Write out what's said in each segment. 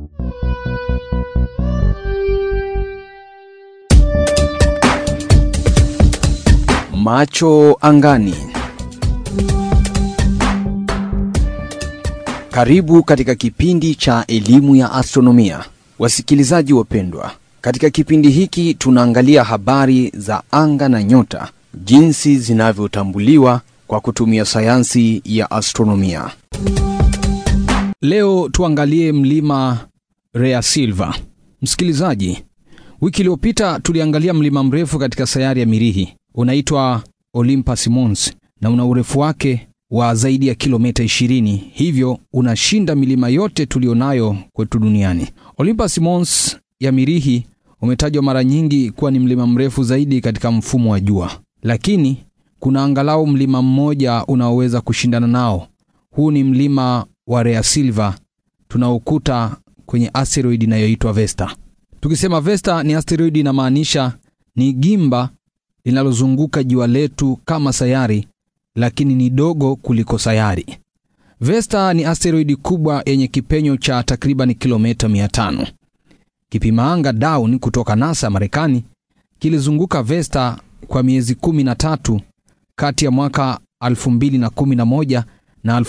Macho angani. Karibu katika kipindi cha elimu ya astronomia. Wasikilizaji wapendwa, katika kipindi hiki tunaangalia habari za anga na nyota, jinsi zinavyotambuliwa kwa kutumia sayansi ya astronomia. Leo tuangalie mlima Rea Silva. Msikilizaji, wiki iliyopita tuliangalia mlima mrefu katika sayari ya Mirihi, unaitwa Olympus Mons na una urefu wake wa zaidi ya kilomita 20, hivyo unashinda milima yote tulionayo kwetu duniani. Olympus Mons ya Mirihi umetajwa mara nyingi kuwa ni mlima mrefu zaidi katika mfumo wa jua, lakini kuna angalau mlima mmoja unaoweza kushindana nao. Huu ni mlima wa Rea Silva tunaokuta kwenye asteroidi inayoitwa Vesta. Tukisema Vesta ni asteroidi, inamaanisha ni gimba linalozunguka jua letu kama sayari, lakini ni dogo kuliko sayari. Vesta ni asteroidi kubwa yenye kipenyo cha takriban kilomita 500. Kipima anga Dawn kutoka NASA Marekani kilizunguka Vesta kwa miezi 13 kati ya mwaka 2011 na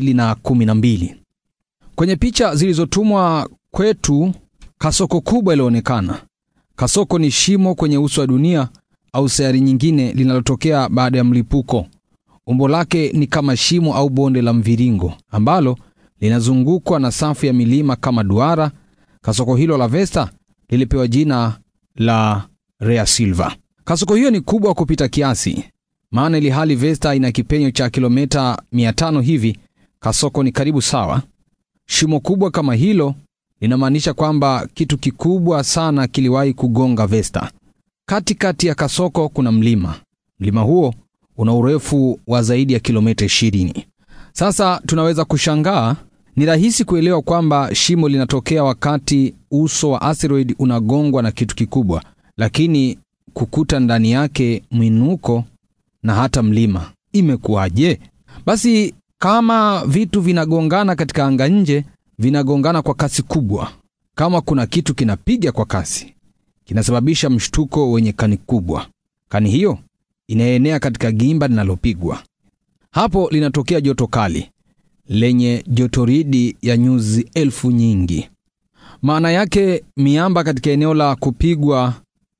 2012. Kwenye picha zilizotumwa kwetu, kasoko kubwa ilionekana. Kasoko ni shimo kwenye uso wa dunia au sayari nyingine linalotokea baada ya mlipuko. Umbo lake ni kama shimo au bonde la mviringo ambalo linazungukwa na safu ya milima kama duara. Kasoko hilo la Vesta lilipewa jina la Rea Silva. Kasoko hiyo ni kubwa kupita kiasi, maana ili hali Vesta ina kipenyo cha kilomita 500 hivi, kasoko ni karibu sawa. Shimo kubwa kama hilo linamaanisha kwamba kitu kikubwa sana kiliwahi kugonga Vesta. Katikati ya kasoko kuna mlima. Mlima huo una urefu wa zaidi ya kilomita 20. Sasa tunaweza kushangaa, ni rahisi kuelewa kwamba shimo linatokea wakati uso wa asteroid unagongwa na kitu kikubwa, lakini kukuta ndani yake mwinuko na hata mlima, imekuwaje? Basi kama vitu vinagongana katika anga nje, vinagongana kwa kasi kubwa. Kama kuna kitu kinapiga kwa kasi, kinasababisha mshtuko wenye kani kubwa. Kani hiyo inaenea katika gimba linalopigwa. Hapo linatokea joto kali lenye jotoridi ya nyuzi elfu nyingi. Maana yake miamba katika eneo la kupigwa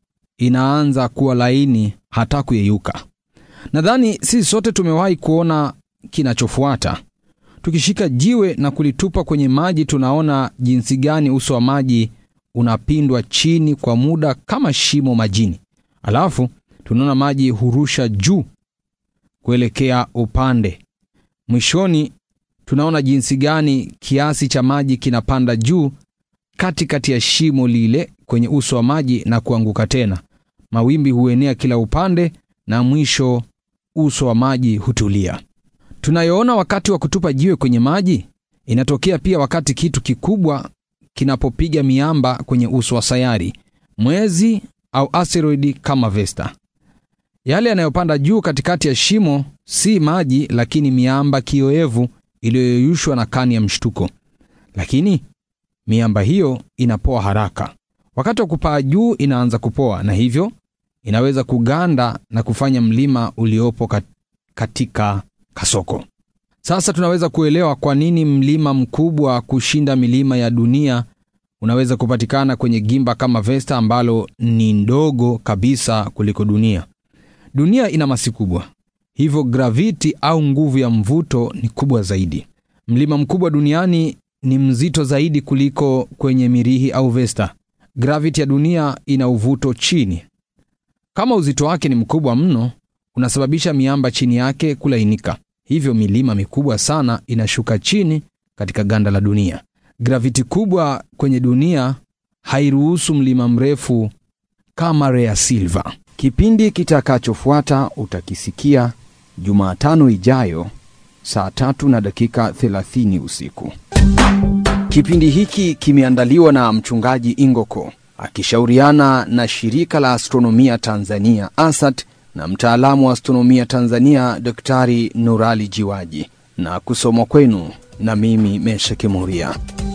inaanza kuwa laini, hata kuyeyuka. Nadhani sisi sote tumewahi kuona kinachofuata. Tukishika jiwe na kulitupa kwenye maji, tunaona jinsi gani uso wa maji unapindwa chini kwa muda kama shimo majini, alafu tunaona maji hurusha juu kuelekea upande. Mwishoni tunaona jinsi gani kiasi cha maji kinapanda juu katikati ya shimo lile kwenye uso wa maji na kuanguka tena. Mawimbi huenea kila upande na mwisho uso wa maji hutulia. Tunayoona wakati wa kutupa jiwe kwenye maji inatokea pia wakati kitu kikubwa kinapopiga miamba kwenye uso wa sayari, mwezi au asteroidi kama Vesta. Yale yanayopanda juu katikati ya shimo si maji, lakini miamba kioevu iliyoyeyushwa na kani ya mshtuko. Lakini miamba hiyo inapoa haraka. Wakati wa kupaa juu inaanza kupoa, na hivyo inaweza kuganda na kufanya mlima uliopo katika kasoko. Sasa tunaweza kuelewa kwa nini mlima mkubwa kushinda milima ya dunia unaweza kupatikana kwenye gimba kama Vesta ambalo ni ndogo kabisa kuliko dunia. Dunia ina masi kubwa, hivyo graviti au nguvu ya mvuto ni kubwa zaidi. Mlima mkubwa duniani ni mzito zaidi kuliko kwenye Mirihi au Vesta. Graviti ya dunia ina uvuto chini. Kama uzito wake ni mkubwa mno, unasababisha miamba chini yake kulainika, hivyo milima mikubwa sana inashuka chini katika ganda la dunia. Graviti kubwa kwenye dunia hairuhusu mlima mrefu kama Rea Silva. Kipindi kitakachofuata utakisikia Jumatano ijayo saa tatu na dakika 30 usiku. Kipindi hiki kimeandaliwa na mchungaji Ingoko akishauriana na shirika la astronomia Tanzania ASAT na mtaalamu wa astronomia Tanzania Daktari Nurali Jiwaji na kusomwa kwenu na mimi Mesha Kimuria.